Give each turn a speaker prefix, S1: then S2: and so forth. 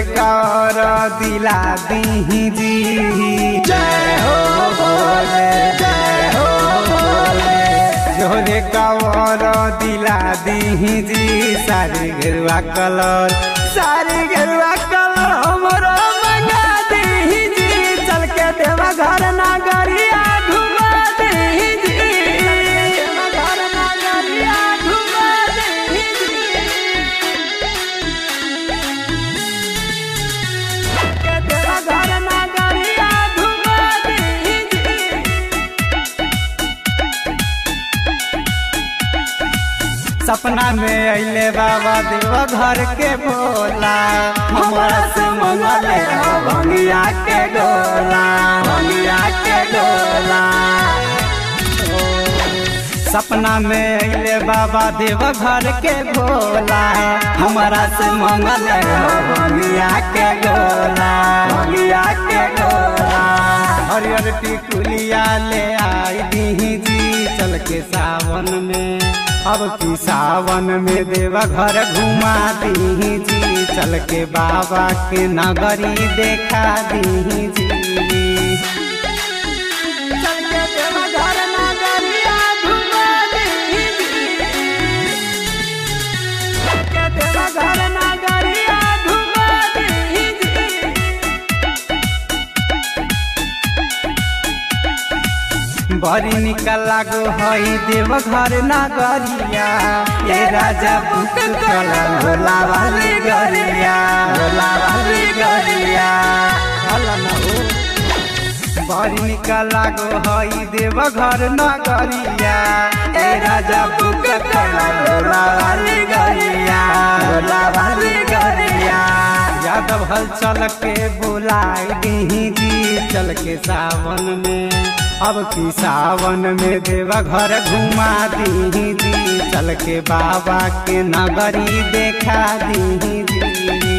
S1: कर दिला दी जी जय हो भोले जय हो भोले जोरे कवर दिला दी जी सारी गेरुआ कलर सारी गेरुआ कलर हमरो मंगा दी जी चल के देवा घर नगरिया घुमा दी जी देवा घर नगरिया घुमा दी के देवा घर नगरिया घुमा दी सपना में अइले बाबा देव घर के भोला हमारा से मंगले हो भंगिया के डोला भंगिया के डोला ओ, सपना में अइले बाबा देव घर के भोला हमारा से मंगले हो भंगिया के डोला भंगिया के डोला हरियर टिकुलिया ले आई दी जी चल के सावन में अब की सावन में देवा घर घुमा दी जी चल के बाबा के नगरी देखा दी जी चल के देवा घर नगरिया घुमा दी जी चल के देवा घर नगरिया घुमा दी जी बड़ी निकल लागो हई देव घर नगरिया ये राजा पुत कल भोला वाली गरिया भोला वाली गरिया हल न हो बड़ी निकल लागो हई देव घर नगरिया ए राजा पुत कल भोला वाली गरिया भोला वाली गरिया यादव हल चल के बुलाई दी जी चल के सावन में अब की सावन में देवा घर घुमा दी जी चल के बाबा के नगरी देखा दी जी